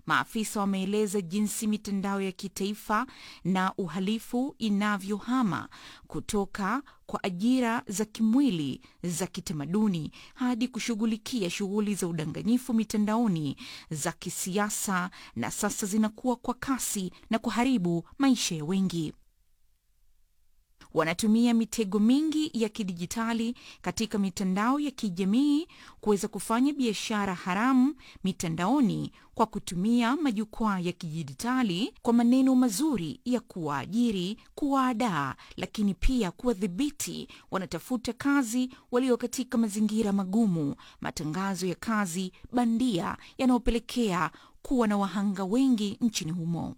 Maafisa wameeleza jinsi mitandao ya kitaifa na uhalifu inavyohama kutoka kwa ajira za kimwili za kitamaduni hadi kushughulikia shughuli za udanganyifu mitandaoni za kisiasa, na sasa zinakuwa kwa kasi na kuharibu maisha ya wengi. Wanatumia mitego mingi ya kidijitali katika mitandao ya kijamii kuweza kufanya biashara haramu mitandaoni kwa kutumia majukwaa ya kidijitali kwa maneno mazuri ya kuwaajiri, kuwaadaa, lakini pia kuwadhibiti wanatafuta kazi walio katika mazingira magumu, matangazo ya kazi bandia yanayopelekea kuwa na wahanga wengi nchini humo.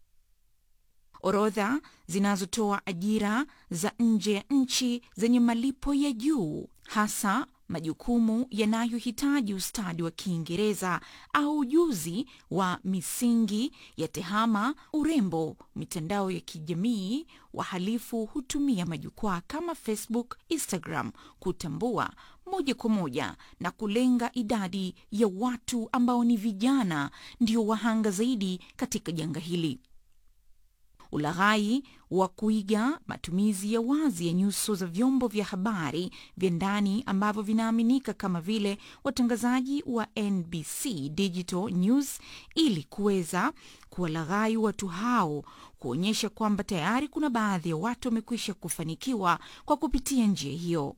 Orodha zinazotoa ajira za nje ya nchi zenye malipo ya juu, hasa majukumu yanayohitaji ustadi wa Kiingereza au ujuzi wa misingi ya tehama, urembo, mitandao ya kijamii. Wahalifu hutumia majukwaa kama Facebook, Instagram kutambua moja kwa moja na kulenga idadi ya watu ambao ni vijana, ndio wahanga zaidi katika janga hili. Ulaghai wa kuiga matumizi ya wazi ya nyuso za vyombo vya habari vya ndani ambavyo vinaaminika kama vile watangazaji wa NBC Digital News ili kuweza kuwalaghai watu hao, kuonyesha kwamba tayari kuna baadhi ya watu wamekwisha kufanikiwa kwa kupitia njia hiyo.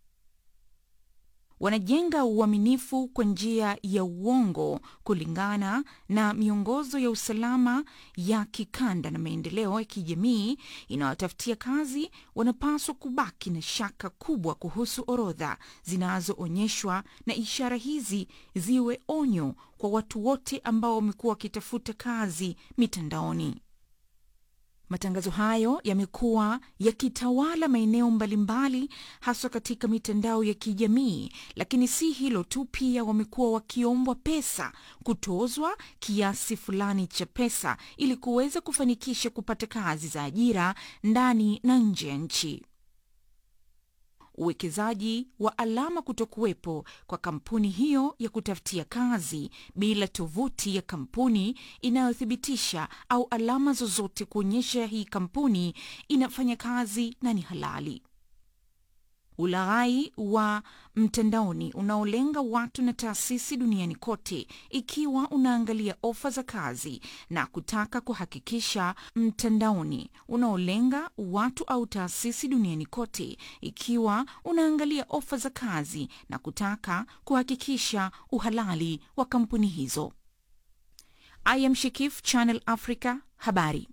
Wanajenga uaminifu kwa njia ya uongo kulingana na miongozo ya usalama ya kikanda na maendeleo ya kijamii inayotafutia kazi. Wanapaswa kubaki na shaka kubwa kuhusu orodha zinazoonyeshwa, na ishara hizi ziwe onyo kwa watu wote ambao wamekuwa wakitafuta kazi mitandaoni. Matangazo hayo yamekuwa yakitawala maeneo mbalimbali, haswa katika mitandao ya kijamii. Lakini si hilo tu, pia wamekuwa wakiombwa pesa, kutozwa kiasi fulani cha pesa ili kuweza kufanikisha kupata kazi za ajira ndani na nje ya nchi. Uwekezaji wa alama kutokuwepo kwa kampuni hiyo ya kutafutia kazi bila tovuti ya kampuni inayothibitisha au alama zozote kuonyesha hii kampuni inafanya kazi na ni halali. Ulaghai wa mtandaoni unaolenga watu na taasisi duniani kote, ikiwa unaangalia ofa za kazi na kutaka kuhakikisha mtandaoni unaolenga watu au taasisi duniani kote, ikiwa unaangalia ofa za kazi na kutaka kuhakikisha uhalali wa kampuni hizo. I am Shikif, Channel Africa, habari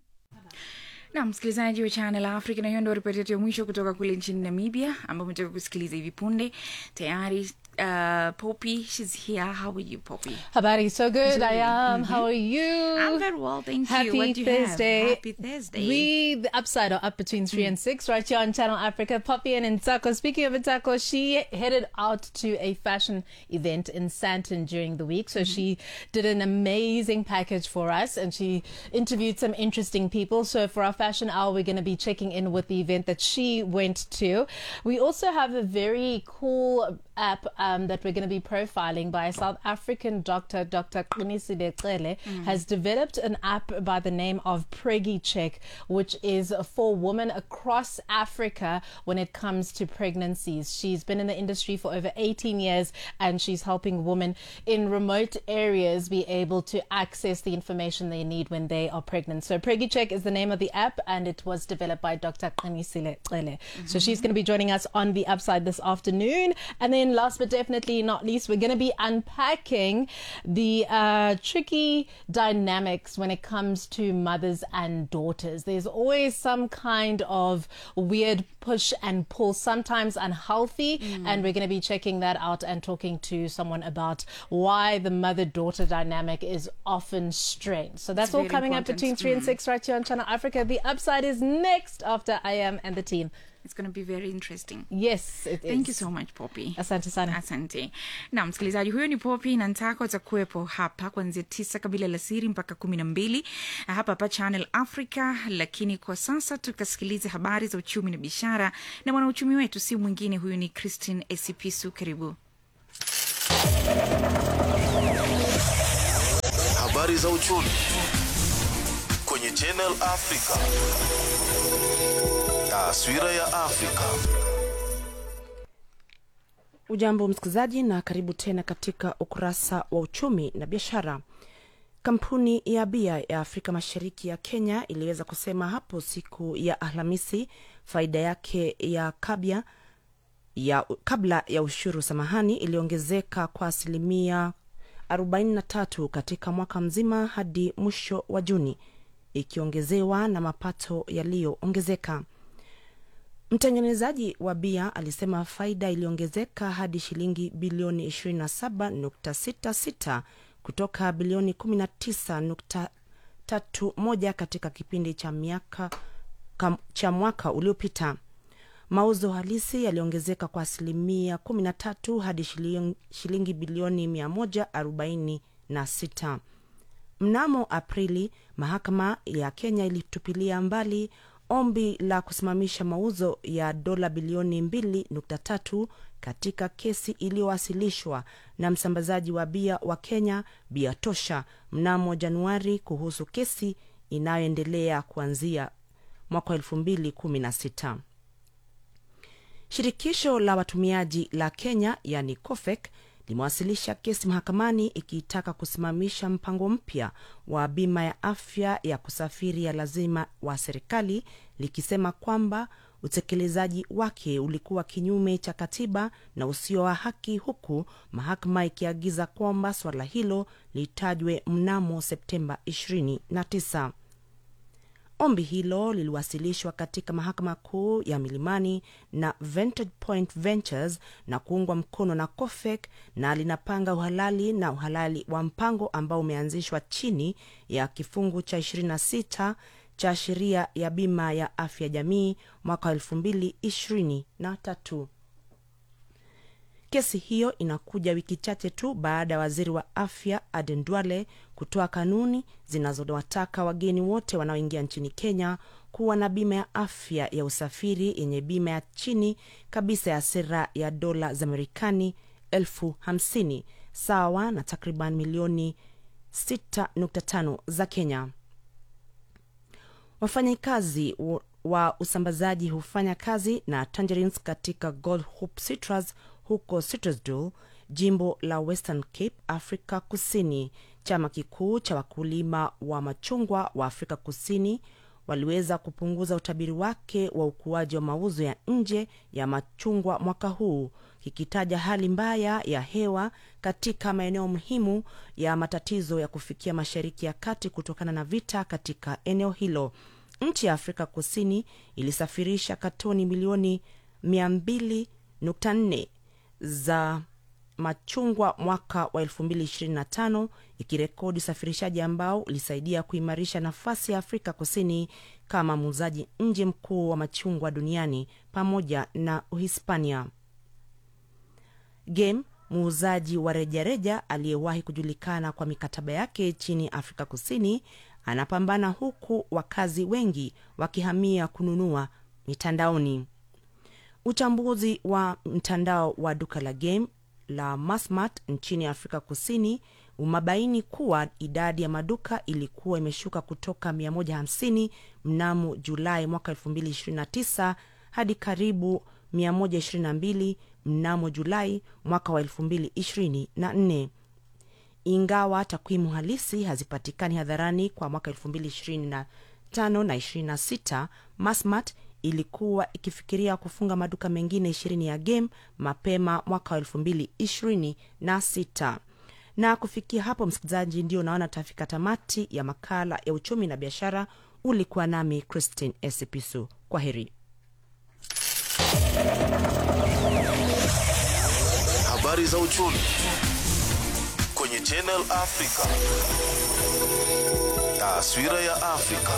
na msikilizaji wa Channel Africa, na hiyo ndio ripoti yetu ya mwisho kutoka kule nchini Namibia, ambayo umetoka kusikiliza hivi punde tayari. Uh, Poppy, she's here. How are you, Poppy? Habari, so good. I am. How are you? I'm very well, thank Happy you. What do you have? Thursday. Happy Thursday. We, the Upside, are up between 3 and 6 right here on Channel Africa. Poppy and Ntako. Speaking of Ntako, she headed out to a fashion event in Santon during the week. So she did an amazing package for us and she interviewed some interesting people. So for our fashion hour, we're going to be checking in with the event that she went to. We also have a very cool app um, that we're going to be profiling by a South African doctor, Dr. Kunisile Cele, has developed an app by the name of Preggy Check, which is for women across Africa when it comes to pregnancies. She's been in the industry for over 18 years and she's helping women in remote areas be able to access the information they need when they are pregnant. So Preggy Check is the name of the app and it was developed by Dr. Kunisile Cele. So she's going to be joining us on the upside this afternoon. And then last but definitely not least, we're going to be unpacking the uh, tricky dynamics when it comes to mothers and daughters. There's always some kind of weird push and pull, sometimes unhealthy. And we're going to be checking that out and talking to someone about why the mother daughter dynamic is often strained. So that's It's all very coming up important. between 3 and 6 right here on Channel Africa. The upside is next after I am and the team. It's going to be very interesting. Yes, it is. Thank you so much, Poppy. Asante sana. Asante na msikilizaji, huyo ni Popi na Ntako atakuwepo hapa kuanzia tisa kabila la siri mpaka kumi na mbili hapa hapa Channel Africa. Lakini kwa sasa tukasikilize habari za uchumi na biashara, na mwanauchumi wetu si mwingine, huyu ni Christine Esipisu. Karibu. habari za uchumi kwenye Channel Africa. Taswira ya Afrika. Ujambo msikilizaji, na karibu tena katika ukurasa wa uchumi na biashara. Kampuni ya bia ya Afrika Mashariki ya Kenya iliweza kusema hapo siku ya Alhamisi faida yake ya kabia ya kabla ya ushuru samahani iliongezeka kwa asilimia 43 katika mwaka mzima hadi mwisho wa Juni, ikiongezewa na mapato yaliyoongezeka. Mtengenezaji wa bia alisema faida iliongezeka hadi shilingi bilioni 27.66 kutoka bilioni 19.31 katika kipindi cha miaka kam, cha mwaka uliopita. Mauzo halisi yaliongezeka kwa asilimia 13 hadi shilingi, shilingi bilioni 146. Mnamo Aprili, mahakama ya Kenya ilitupilia mbali ombi la kusimamisha mauzo ya dola bilioni 2.3 katika kesi iliyowasilishwa na msambazaji wa bia wa Kenya Bia Tosha mnamo Januari kuhusu kesi inayoendelea kuanzia mwaka 2016. Shirikisho la watumiaji la Kenya yani COFEC limewasilisha kesi mahakamani ikiitaka kusimamisha mpango mpya wa bima ya afya ya kusafiri ya lazima wa serikali likisema kwamba utekelezaji wake ulikuwa kinyume cha katiba na usio wa haki, huku mahakama ikiagiza kwamba swala hilo litajwe mnamo Septemba 29. Ombi hilo liliwasilishwa katika mahakama kuu ya Milimani na Vantage Point Ventures na kuungwa mkono na COFEC na linapanga uhalali na uhalali wa mpango ambao umeanzishwa chini ya kifungu cha 26 cha sheria ya bima ya afya jamii mwaka 2023. Kesi hiyo inakuja wiki chache tu baada ya waziri wa afya Aden Duale kutoa kanuni zinazowataka wageni wote wanaoingia nchini Kenya kuwa na bima ya afya ya usafiri yenye bima ya chini kabisa ya sera ya dola za Marekani elfu hamsini sawa na takriban milioni 6.5 za Kenya. Wafanyakazi wa usambazaji hufanya kazi na Tangerines katika Gold Hope Citrus huko Citrusdale, jimbo la Western Cape, Afrika Kusini. Chama kikuu cha wakulima wa machungwa wa Afrika Kusini waliweza kupunguza utabiri wake wa ukuaji wa mauzo ya nje ya machungwa mwaka huu, kikitaja hali mbaya ya hewa katika maeneo muhimu ya matatizo ya kufikia Mashariki ya Kati kutokana na vita katika eneo hilo. Nchi ya Afrika Kusini ilisafirisha katoni milioni 200.4 za machungwa mwaka wa 2025 ikirekodi usafirishaji ambao ulisaidia kuimarisha nafasi ya Afrika Kusini kama muuzaji nje mkuu wa machungwa duniani pamoja na Uhispania. Game muuzaji wa rejareja aliyewahi kujulikana kwa mikataba yake chini Afrika Kusini anapambana huku wakazi wengi wakihamia kununua mitandaoni. Uchambuzi wa mtandao wa duka la Game la Massmart nchini Afrika Kusini umebaini kuwa idadi ya maduka ilikuwa imeshuka kutoka 150 mnamo Julai mwaka 2029 hadi karibu 122 mnamo Julai mwaka wa 2024 ingawa takwimu halisi hazipatikani hadharani kwa mwaka 2025 na 26 Massmart ilikuwa ikifikiria kufunga maduka mengine ishirini ya Game mapema mwaka wa elfu mbili ishirini na sita. Na kufikia hapo, msikilizaji, ndio unaona tafika tamati ya makala ya uchumi na biashara. Ulikuwa nami Christine Esipisu. Kwa heri. Habari za uchumi kwenye Channel Africa. Taswira ya Afrika.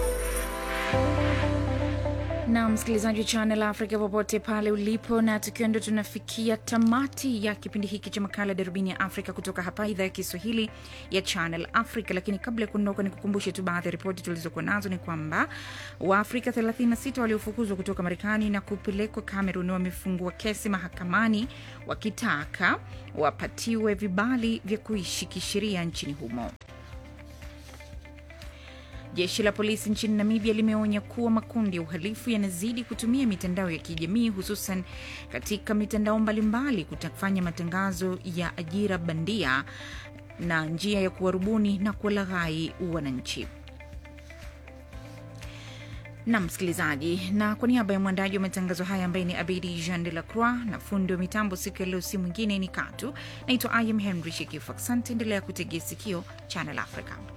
na msikilizaji wa Channel Africa popote pale ulipo, na tukiwa ndo tunafikia tamati ya kipindi hiki cha makala darubini ya Afrika kutoka hapa idhaa ya Kiswahili ya Channel Africa. Lakini kabla ya kuondoka, ni kukumbushe tu baadhi ya ripoti tulizokuwa nazo ni kwamba Waafrika 36 waliofukuzwa kutoka Marekani na kupelekwa Cameroon wamefungua kesi mahakamani wakitaka wapatiwe vibali vya kuishi kisheria nchini humo. Jeshi la polisi nchini Namibia limeonya kuwa makundi ya uhalifu yanazidi kutumia mitandao ya kijamii hususan katika mitandao mbalimbali kutafanya matangazo ya ajira bandia na njia ya kuwarubuni na kuwalaghai wananchi. na msikilizaji, na kwa niaba ya mwandaji wa matangazo haya ambaye ni Abidi Jean de la Croix na fundi wa mitambo siku ya leo, si mwingine ni Katu. Naitwa Ayam Henry Shekifu. Asante, endelea kutegea sikio Channel Africa.